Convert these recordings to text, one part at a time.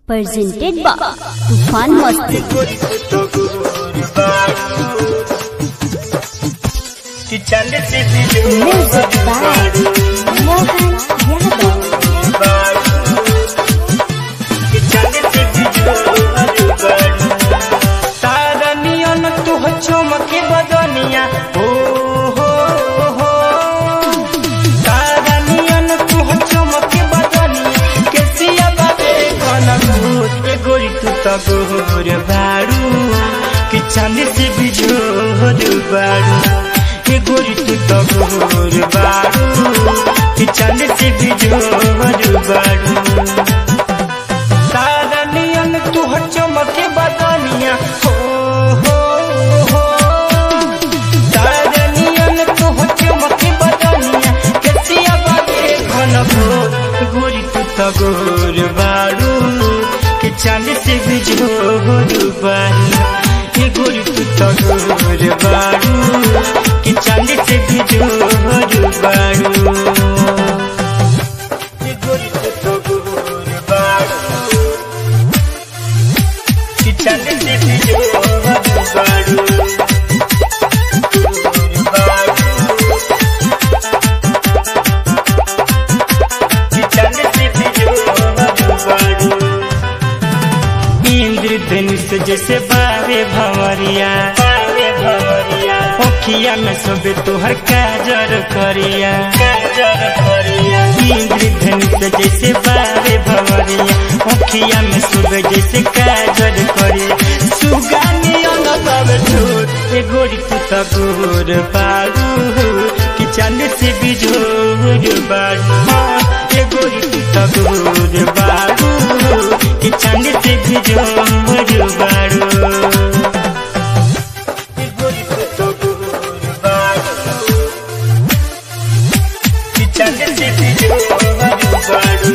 presented by Tufan Masti. Music by Mohan Yadav. तारनियन तुह चमके बदनिया हो हो हो तारनियन तुह चमके बदनिया केसिया बाबे कन भूत ए गोरी तू त गोर बारू कि चांदी से बिजोर बारू ए गोरी तू त गोर बारू कि चांदी से बिजोर बारू तारनियन तू चमके बदनिया हो हो हो तारनियन तू चमके बदनिया केसिया बाबे घन घोर गोरी तू त गोर बारू के चांद से बिजोर बारू ये गोरी तू त गोर बारू के चांद से बिजोर बारू ये गोरी तू त गोर बारू que chale se pilló baru que chale se pilló baru Indra धनुष जैसे बारे भंवरिया बारे भंवरिया ओखिया में सबे तोहर काजर करिया काजर करिया इंद्र धनुष जैसे बारे भंवरिया ओखिया में सबे जैसे काजर करिया सुगानी अंग सब ठोर ए गोरी तू त गोर बारू कि चांद से बिजोर बारू हाँ, ए गोरी तू त गोर बारू कि चांद से बिजोर बारू ए गोरी तू त गोर बारू कि चांद से बिजोर बारू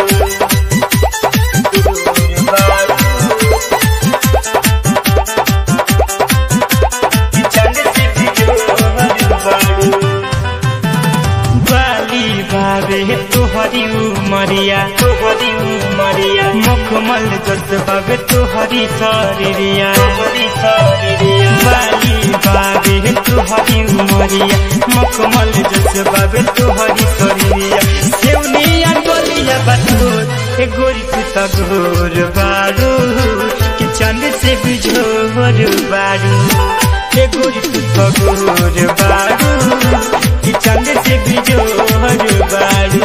बाली बाबे तोहरी उमरिया तोहरी उमरिया मुखमल जस बाबे तोहरी शरीरिया तोहरी शरीरिया बाली बाबे तोहरी उमरिया मुखमल जस बाबे तोहरी शरीरिया सेवनिया गोलिया बतोर ए गोरी तू त गोर बारू कि चंद से बिझोर बारू ए गोरी तू त गोर बारू कि चंद से बिजोर बारू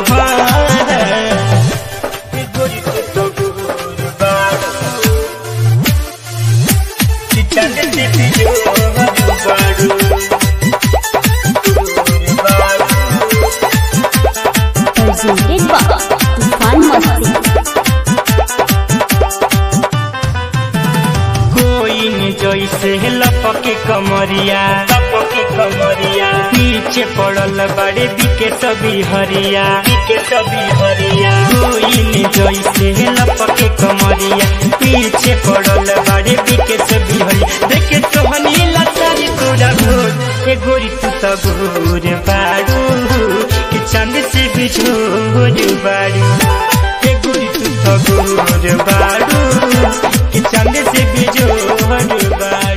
ए गोरी तू त गोर बारू कि चंद से बिजोर बारू Presented by Tufan Masti. कोई न जैसे लपके कमरिया लपके कमरिया पीछे पड़ल बड़े बिके सभी हरिया बिके सभी हरिया कोई न जैसे लपके कमरिया पीछे पड़ल बड़े बिके सभी हरिया देखे सोहनी लतारी तोरा घोर ए गोरी तू त घोर बारू कि चंद से बिछोर बारू ए गोरी तू त घोर बारू कि चंद से बिजोर बारू